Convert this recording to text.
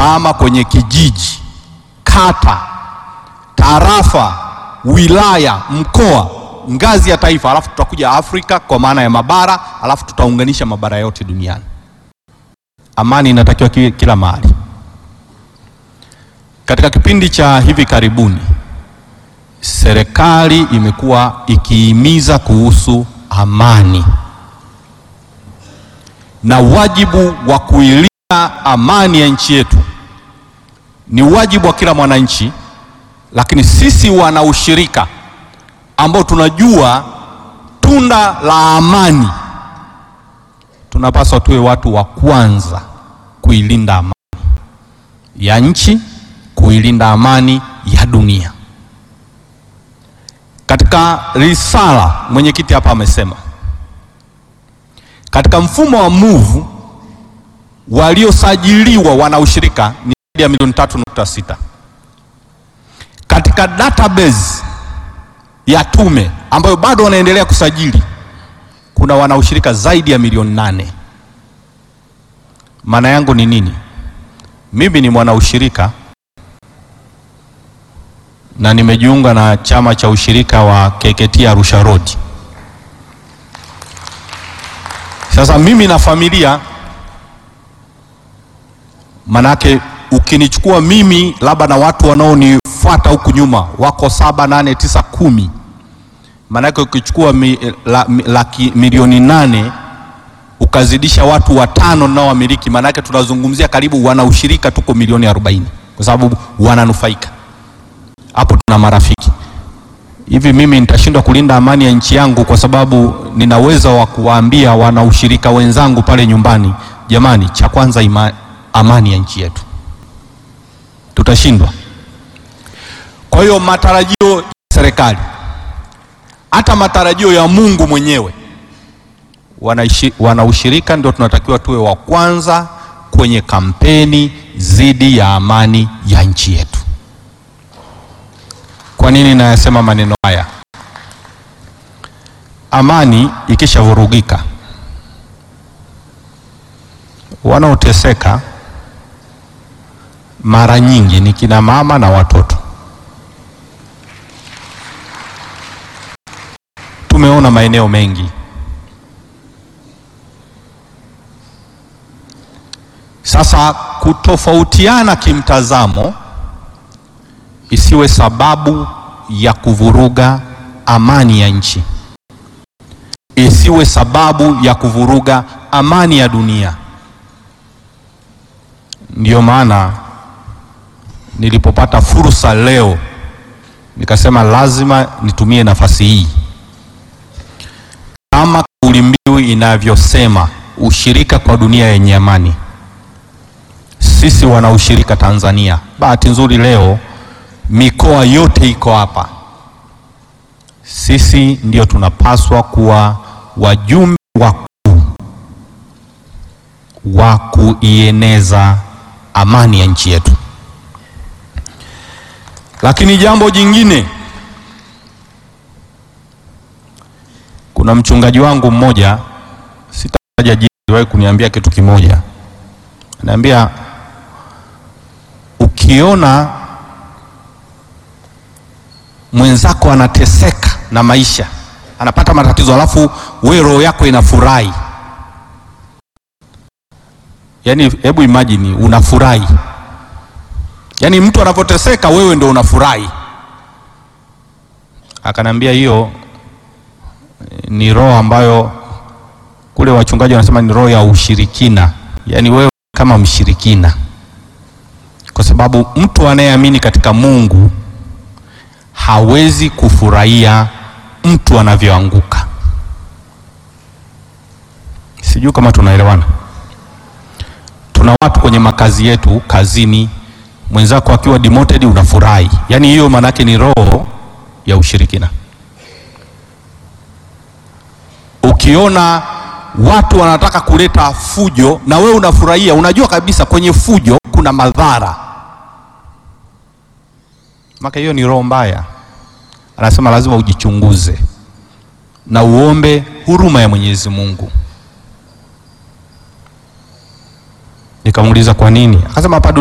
tutaama kwenye kijiji, kata, tarafa, wilaya, mkoa, ngazi ya taifa, alafu tutakuja Afrika kwa maana ya mabara, alafu tutaunganisha mabara yote duniani. Amani inatakiwa kila mahali. Katika kipindi cha hivi karibuni, serikali imekuwa ikihimiza kuhusu amani na wajibu wa kuilinda amani ya nchi yetu ni wajibu wa kila mwananchi, lakini sisi wana ushirika ambao tunajua tunda la amani, tunapaswa tuwe watu wa kwanza kuilinda amani ya nchi, kuilinda amani ya dunia. Katika risala mwenyekiti hapa amesema katika mfumo wa MOVE waliosajiliwa wana ushirika ni zaidi ya milioni tatu nukta sita. Katika database ya tume ambayo bado wanaendelea kusajili kuna wana ushirika zaidi ya milioni nane. Maana yangu ni nini? Mimi ni mwana ushirika na nimejiunga na chama cha ushirika wa KKT Arusha Road. Sasa mimi na familia, manake ukinichukua mimi labda na watu wanaonifuata huku nyuma wako saba, nane, tisa, kumi, manake ukichukua mi, la, mi, laki milioni nane ukazidisha watu watano nao wamiliki, manake tunazungumzia karibu wana ushirika tuko milioni arobaini kwa sababu wananufaika hapo. Tuna marafiki hivi mimi nitashindwa kulinda amani ya nchi yangu kwa sababu nina uwezo wa kuwaambia wana ushirika wenzangu pale nyumbani, jamani, cha kwanza ima, amani ya nchi yetu. Tutashindwa? Kwa hiyo matarajio ya serikali, hata matarajio ya Mungu mwenyewe, wanaishi, wana ushirika ndio tunatakiwa tuwe wa kwanza kwenye kampeni dhidi ya amani ya nchi yetu. Kwa nini nayasema maneno haya? Amani ikishavurugika, wanaoteseka mara nyingi ni kina mama na watoto. Tumeona maeneo mengi. Sasa kutofautiana kimtazamo isiwe sababu ya kuvuruga amani ya nchi, isiwe sababu ya kuvuruga amani ya dunia. Ndiyo maana nilipopata fursa leo nikasema lazima nitumie nafasi hii, kama kauli mbiu inavyosema, ushirika kwa dunia yenye amani. Sisi wana ushirika Tanzania, bahati nzuri leo mikoa yote iko hapa. Sisi ndio tunapaswa kuwa wajumbe wakuu wa kuieneza amani ya nchi yetu. Lakini jambo jingine, kuna mchungaji wangu mmoja, sitataja jina, aliwahi kuniambia kitu kimoja. Anaambia ukiona mwenzako anateseka na maisha, anapata matatizo, alafu we roho yako inafurahi. Yaani, hebu imagine unafurahi, yaani mtu anapoteseka wewe ndo unafurahi. Akanambia hiyo ni roho ambayo kule wachungaji wanasema ni roho ya ushirikina, yaani wewe kama mshirikina, kwa sababu mtu anayeamini katika Mungu hawezi kufurahia mtu anavyoanguka. Sijui kama tunaelewana. Tuna watu kwenye makazi yetu, kazini, mwenzako akiwa demoted unafurahi, yaani hiyo maana yake ni roho ya ushirikina. Ukiona watu wanataka kuleta fujo na wewe unafurahia, unajua kabisa kwenye fujo kuna madhara maka hiyo ni roho mbaya. Anasema lazima ujichunguze na uombe huruma ya Mwenyezi Mungu. Nikamuuliza kwa nini? Akasema hapa